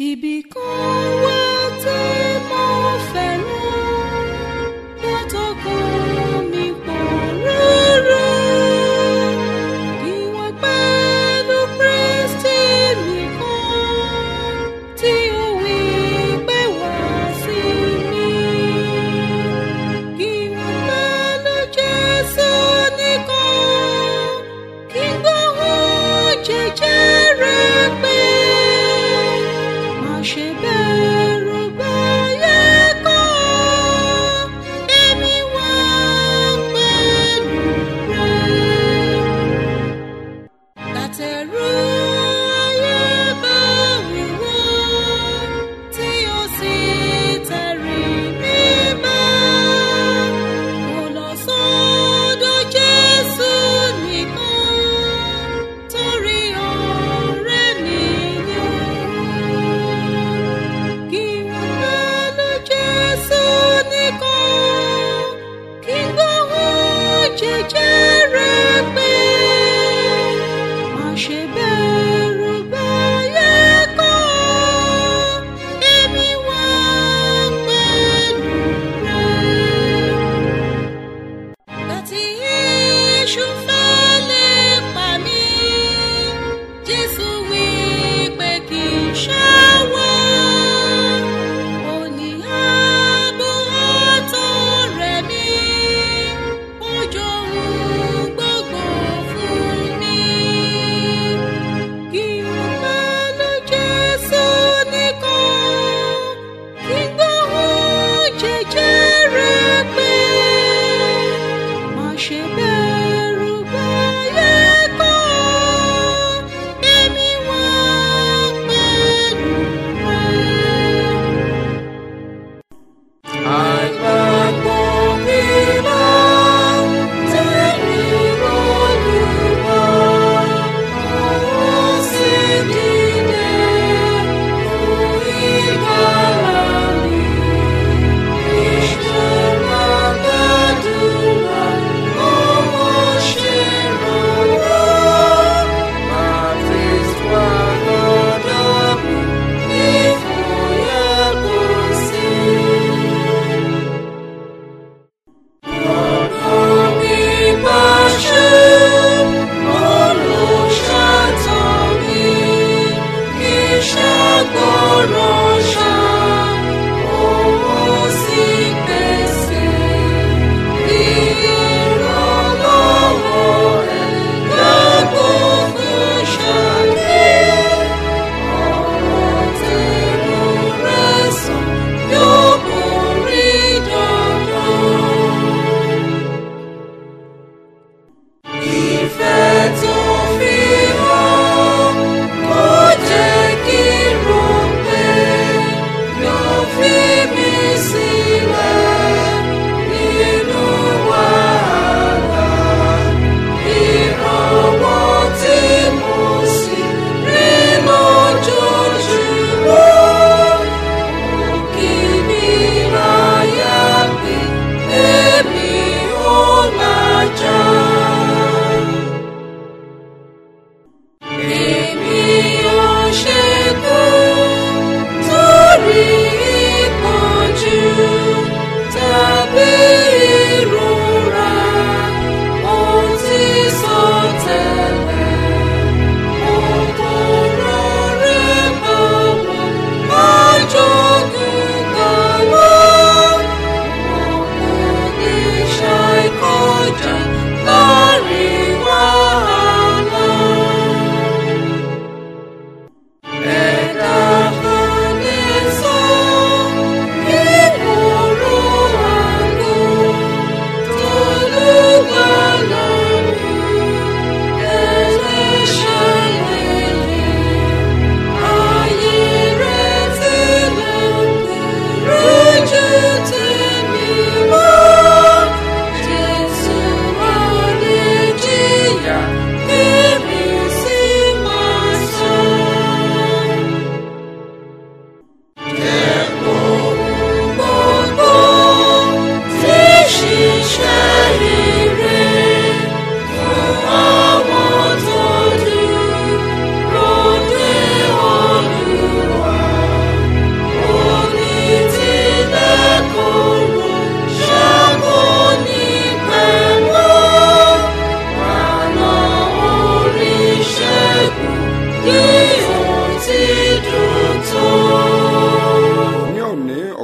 Ibì kan wà tí mo fẹ́ràn látọkàn mi pọ̀ rárá. Ìwọ̀n pẹ̀lú Kristi nìkan tí ó wí pé wá sí mi. Ìwọ̀n pẹ̀lú Jésù nìkan kí n gbóhùn jẹjẹrẹ pé má ṣe bẹ̀rù báyé kọ́ èmi wà pẹ̀lú rẹ. Látẹ̀rù ayé bá mi wá tí ó sì tẹ̀rí mi bá. Mo lọ sọ́dọ̀ Jésù nìkan torí ọ̀rẹ́ nìyẹn. Kí wọ́n pẹ̀lú Jésù nìkan kí n gbóhùn jẹjẹrẹ pé má ṣe bẹ̀rù báyé kọ́ èmi wà pẹ̀lú rẹ. Láti Yéṣu fẹ́ lè pa mí, Jésù wí pé kì í ṣàwọ̀. Ó ní ààbò àtọ̀rẹ́ mi, ó jọ̀wọ́ gbogbo fún mi. Kí n pẹ̀lú Jésù nìkan, kí n gbóhùn jẹjẹrẹ pé má ṣe bẹ̀rù báyé kọ́ èmi wà pẹ̀lú rẹ. Àgbàgbọ́ mi máa ń tẹ̀lé Olúwa, ó sì dìde fún ìgbàlà mi. Ìṣòro gbàdúrà, owó ṣèrànwọ́. Baptist wà lọ́dọ̀ mi, ìfòyà kò sí. Yóò borí dandan. Ìfẹ́ tó fi hàn kò jẹ́ kí n rò pé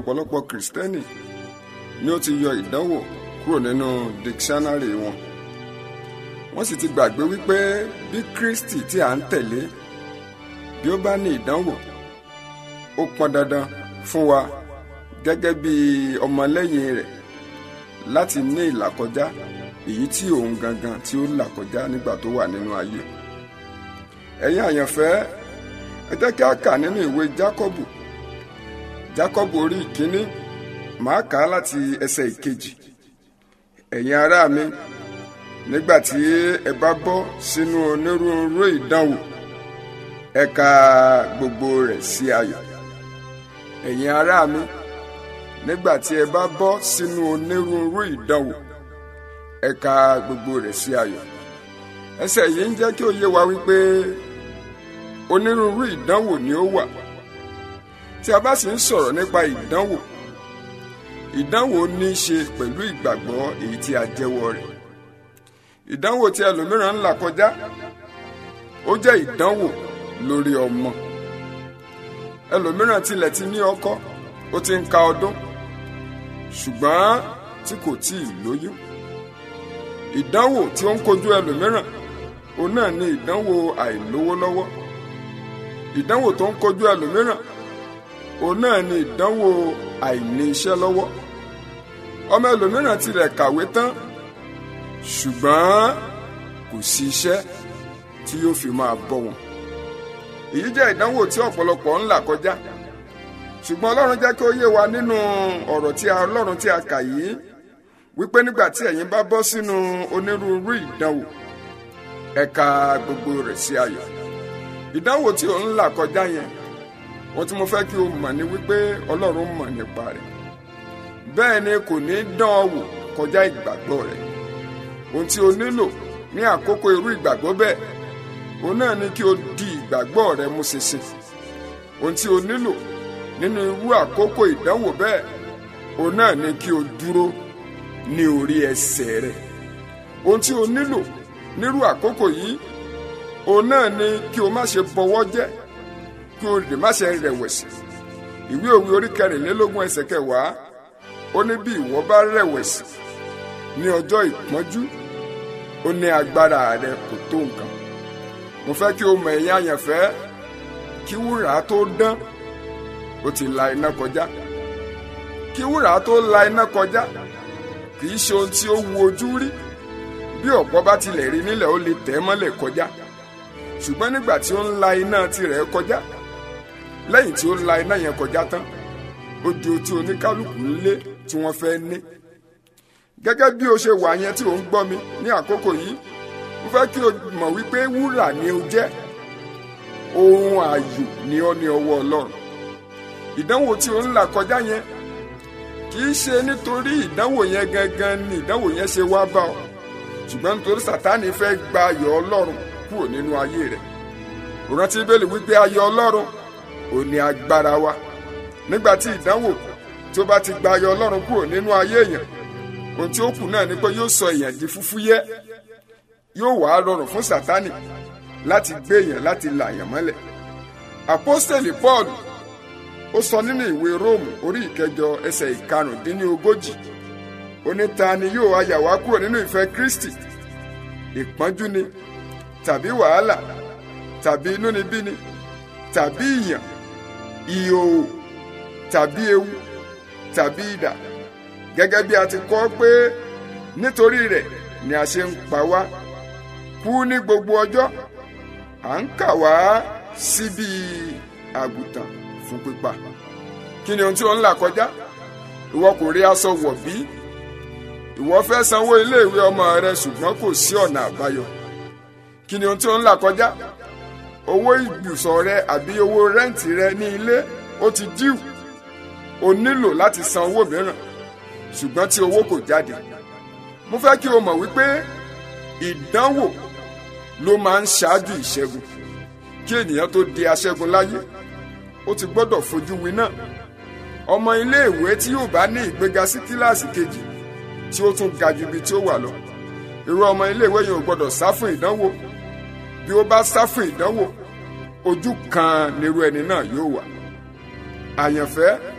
ọ̀pọ̀lọpọ̀ kìrìsìtẹ́nì ni ó ti yọ ìdánwò kúrò nínú dictionary wọn wọ́n sì ti gbàgbé wípé bí kristi tí à ń tẹ̀lé bí ó bá ní ìdánwò ó pọn dandan fún wa gẹ́gẹ́ bí ọmọlẹ́yìn rẹ̀ láti ní ìlàkọjá èyí tí òun gangan tí ó là kọjá nígbà tó wà nínú ayé ẹ̀yin àyànfẹ́ ẹ jẹ́ kí a kà nínú ìwé jákọ́bù jákọ́bù orí ìkíní màá kà á láti ẹsẹ̀ ìkejì ẹ̀yin ará mi nígbà tí ẹ bá bọ́ sínú onírúurú ìdánwò ẹ ka gbogbo rẹ̀ sí ayọ̀ ẹ̀yin ará mi nígbà tí ẹ bá bọ́ sínú onírúurú ìdánwò ẹ ka gbogbo rẹ̀ sí ayọ̀ ẹsẹ̀ yìí ń jẹ́ kí ó yé wa wípé onírúurú ìdánwò ni ó wà tí a bá sì ń sọ̀rọ̀ nípa ìdánwò ìdánwò ní í ṣe pẹ̀lú ìgbàgbọ́ èyí tí a jẹ́wọ́ rẹ̀ ìdánwò tí ẹlòmíràn ń là kọjá ó jẹ́ ìdánwò lórí ọmọ ẹlòmíràn tilẹ̀ ti ní ọkọ ó ti ń ka ọdún ṣùgbọ́n tí kò tí ì lóyún ìdánwò tí ó ń kojú ẹlòmíràn òun náà ni ìdánwò àìlówó lọ́wọ́ ìdánwò tó ń kojú ẹlòmíràn òun náà ni ìdánwò àìní iṣẹ́ lọ́wọ́ ọmọ ẹlòmíràn tilẹ̀ kàwé tán ṣùgbọ́n kò sí iṣẹ́ tí yóò fi máa bọ́ wọn èyí jẹ́ ìdánwò tí ọ̀pọ̀lọpọ̀ ń là kọjá ṣùgbọ́n ọlọ́run jẹ́ kí ó yé wa nínú ọ̀rọ̀ tí a ọlọ́run tí a kà yìí wípé nígbà tí ẹ̀yin bá bọ́ sínú onírúurú ìdánwò ẹ ka gbogbo rẹ̀ sí ayọ̀ ìdánwò tí ò ń là kọjá yẹn ohun tí mo fẹ́ kí o mọ̀ ni wípé ọlọ́run mọ̀ nípa rẹ̀ bẹ́ẹ̀ ni kò ní dán ọ wò kọjá ìgbàgbọ́ rẹ̀ ohun tí o nílò ní àkókò irú ìgbàgbọ́ bẹ́ẹ̀ òun náà ni kí o di ìgbàgbọ́ rẹ mú ṣinṣin ohun tí o nílò nínú irú àkókò ìdánwò bẹ́ẹ̀ òun náà ni kí o dúró ní orí ẹsẹ̀ rẹ ohun tí o nílò nírú àkókò yìí òun náà ni kí o má ṣe bọwọ́ jẹ́ kí o lè má ṣe rẹ̀wẹ̀sì ìwé òwe orí kẹrìnlélógún ẹsẹ̀ kẹwàá ó ní bí ìwọ bá rẹ̀wẹ̀sì ní ọjọ́ ìpọ́njú ó ní agbára rẹ kò tó nǹkan mo fẹ́ kí o mọ̀ ẹ̀yin àyànfẹ́ kí wúrà tó dán ó ti la iná kọjá kí wúrà tó la iná kọjá kì í ṣe ohun tí ó wu ojú rí bí ọ̀pọ̀ bá tilẹ̀ rí nílẹ̀ ó lè tẹ̀ mọ́lẹ̀ kọjá ṣùgbọ́n nígbà tí ó ń la iná tirẹ̀ kọjá lẹ́yìn tí ó la iná yẹn kọjá tán ó di ohun tí oníkálukú ń lé tí wọ́n fẹ́ ní gẹ́gẹ́ bí o ṣe wà yẹn tí ò ń gbọ́ mi ní àkókò yìí mo fẹ́ kí o mọ̀ wípé wúrà ni o jẹ́ ohun ààyò ni ọ́ ní ọwọ́ ọlọ́run ìdánwò tí o ń là kọjá yẹn kì í ṣe nítorí ìdánwò yẹn gangan ni ìdánwò yẹn ṣe wá bá ọ ṣùgbọ́n nítorí sátánì fẹ́ gba ayọ̀ ọlọ́run kúrò nínú ayé rẹ̀ òrántí bẹ́ẹ̀lì wípé ayọ̀ ọlọ́run ò ní agbára wa nígbà tí ìdánwò tí ó bá ti gba ayọ̀ ọlọ́run kúrò nínú ayé èèyàn ohun tí ó kù náà ni pé yóò sọ èèyàn di fúfúyẹ́ yóò wá rọrùn fún sátánì láti gbé èèyàn láti là yàn mọ́lẹ̀ àpọ́stẹ̀lì paul ó sọ nínú ìwé róòmù orí ìkẹjọ ẹsẹ̀ ìkarùndínlógójì ó ní ta ni yóò ayà wá kúrò nínú ìfẹ́ kristi ìpọ́njú ni tàbí wàhálà tàbí inúnibíni tàbí ìyàn ìhòòhò tàbí ewu tàbí idà gẹ́gẹ́ bí a ti kọ pé nítorí rẹ̀ ni a ṣe ń pa wá kú ní gbogbo ọjọ́ à ń kà wá síbi àgùntàn fún pípa kí ni ohun tí ó ń là kọjá ìwọ kò rí aṣọ wọ̀ bí ìwọ fẹ́ sanwó iléèwé ọmọ rẹ ṣùgbọ́n kò sí ọ̀nà àbáyọ kí ni ohun tí ó ń là kọjá owó ibùsọ̀ rẹ àbí owó rẹ́ǹtì rẹ ní ilé ó ti díù o nílò láti san owó mìíràn ṣùgbọ́n tí owó kò jáde mo fẹ́ kí o mọ̀ wípé ìdánwò ló máa ń ṣáájú ìṣẹ́gun kí ènìyàn tó di aṣẹ́gun láyé ó ti gbọ́dọ̀ fojú winá ọmọ iléèwé tí yóò bá ní ìgbéga sí kíláàsì kejì tí ó tún ga ju ibi tí ó wà lọ irú ọmọ iléèwé yìí ò gbọ́dọ̀ sá fún ìdánwò bí ó bá sá fún ìdánwò ojú kan nírú ẹni náà yóò wà àyànfẹ́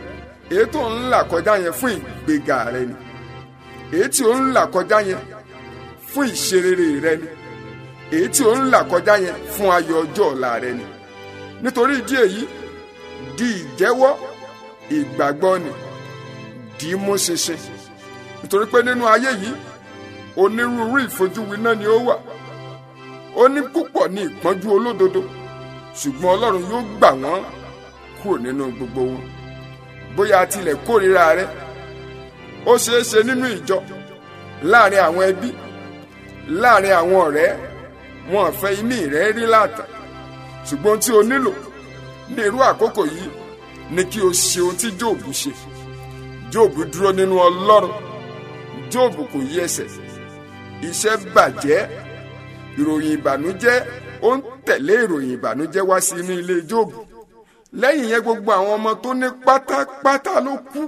èyí tó ń là kọjá yẹn fún ìgbéga rẹ ni èyí tí ó ń là kọjá yẹn fún ìṣerere rẹ ni èyí tí ó ń là kọjá yẹn fún ayọ̀ ọjọ́ ọ̀la rẹ ni nítorí ìdí èyí di ìjẹ́wọ́ ìgbàgbọ́ ni dì í mú ṣinṣin nítorí pé nínú ayé yìí onírúurú ìfojúwiná ni ó wà ó ní púpọ̀ ní ìpọ́njú olódodo ṣùgbọ́n ọlọ́run yóò gbà wọ́n kúrò nínú gbogbo wọn bóyá a tilẹ̀ kórìíra rẹ ó ṣeé ṣe nínú ìjọ láàrin àwọn ẹbí láàrin àwọn ọ̀rẹ́ wọn ò fẹ́ imí rẹ rí láàtà ṣùgbọ́n tí o nílò ní irú àkókò yìí ni kí o ṣe ohun tí jóòbù ṣe jóòbù dúró nínú ọlọ́run jóòbù kò yí ẹsẹ̀ iṣẹ́ bàjẹ́ ìròyìn ìbànújẹ́ ó ń tẹ̀lé ìròyìn ìbànújẹ́ wá sí inú ilé jóòbù lẹ́yìn yẹn gbogbo àwọn ọmọ tó ní pátápátá ló kú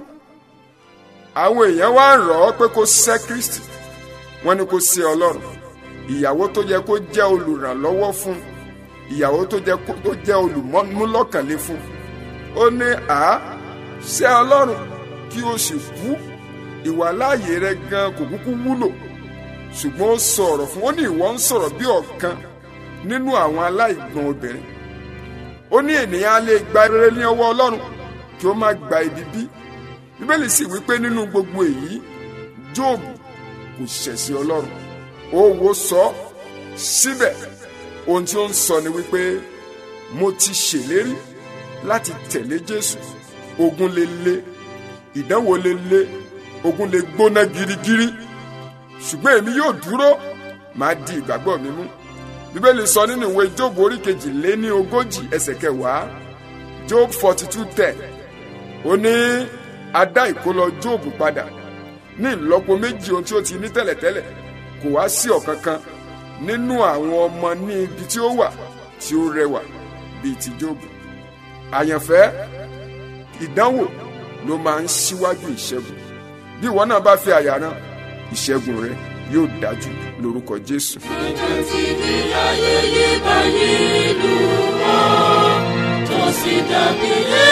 àwọn èèyàn wá rọ̀ ọ́ pé kó sẹ́ kristi wọ́n ní kó sẹ́ ọlọ́run ìyàwó tó yẹ kó jẹ́ olùrànlọ́wọ́ fún ìyàwó tó jẹ́ tó jẹ́ olùmúlọ́kànlé fún ó ní à sẹ́ ọlọ́run kí o sì kú ìwàláàyè rẹ gan kò kúkú wúlò ṣùgbọ́n ó sọ ọ̀rọ̀ fún ó ní ìwọ ń sọ̀rọ̀ bí ọ̀kan nínú àwọn aláìgbọ́n obìnrin ó ní ènìyàn á lè gba rere ní ọwọ́ ọlọ́run kí ó má gba ibi bí bíbélì sì wípé nínú gbogbo èyí jóòbù kò ṣẹ̀sìn ọlọ́run ó wo sọ síbẹ̀ ohun tí ó ń sọ ni wípé mo ti ṣèlérí láti tẹ̀lé jésù ogun lè le ìdánwò lè le ogun lè gbóná girigiri ṣùgbọ́n èmi yóò dúró máa di ìgbàgbọ́ mi mú bíbélì sọ nínú ìwé job orí kejì lé ní ogójì ẹsẹ̀ kẹwàá job forty two ten ó ní a dá ìkólọ job padà ní ìlọ́po méjì ohun tí ó ti ní tẹ́lẹ̀tẹ́lẹ̀ kò wá sí ọ̀kankan nínú àwọn ọmọ ní ibi tí ó wà tí ó rẹwà bíi ti job àyànfẹ́ ìdánwò ló máa ń ṣíwájú ìṣẹ́gun bí ìwọ náà bá fi àyà rán ìṣẹ́gun rẹ yóò dájú lórúkọ jésù. Ọjọ́ tí ní ayẹyẹ báyé lù wá, tó sì dàbí